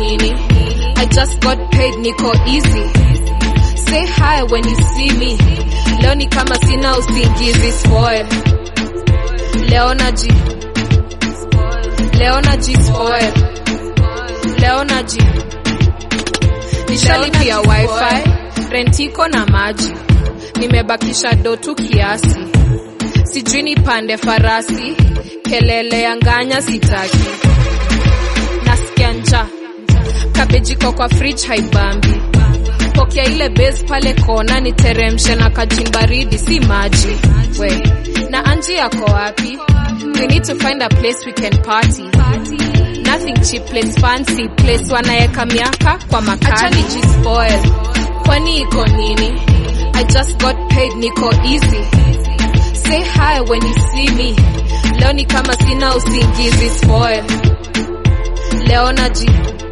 nini i just got paid niko easy say hi when you see me leo ni kama sina usingizi spoil leo naji leo naji spoil leo naji nishalipia wifi rentiko na maji nimebakisha dotu kiasi sijui nipande farasi kelele ya nganya sitaki nasikia nja kabejiko kwa fridge haibambi pokea ile base pale kona niteremshe na kajin baridi si maji we na anji yako wapi we need to find a place we can party nothing cheap place fancy place wanaeka miaka kwa makali jispoil kwani iko nini i just got paid niko easy say hi when you see me leo ni kama sina usingizi spoil leo naji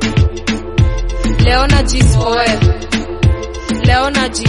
leo naji spoil leo naji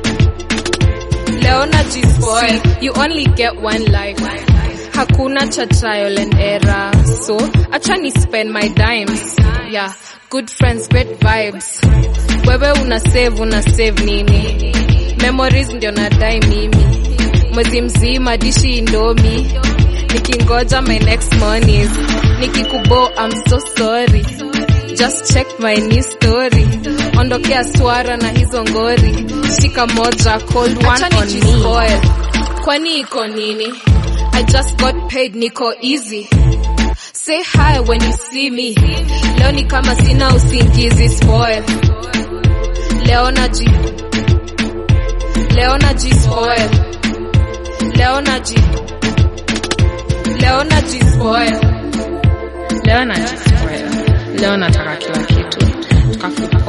leo naji spoil you only get one life hakuna cha trial and error so acha ni spend my dimes yeah good friends great vibes wewe una save una save nini memories ndio nadai mimi mwezi mzima dishi indomi nikingoja my next monies nikikubo I'm so sorry just check my new story ondokea swara na hizo ngori shika moja cold one Acha on me kwani iko nini I just got paid niko easy say hi when you see me leo ni kama sina usingizi spoil leo naji leo naji spoil leo naji leo naji spoil leo najispoil leo nataka kila kitu tukafuta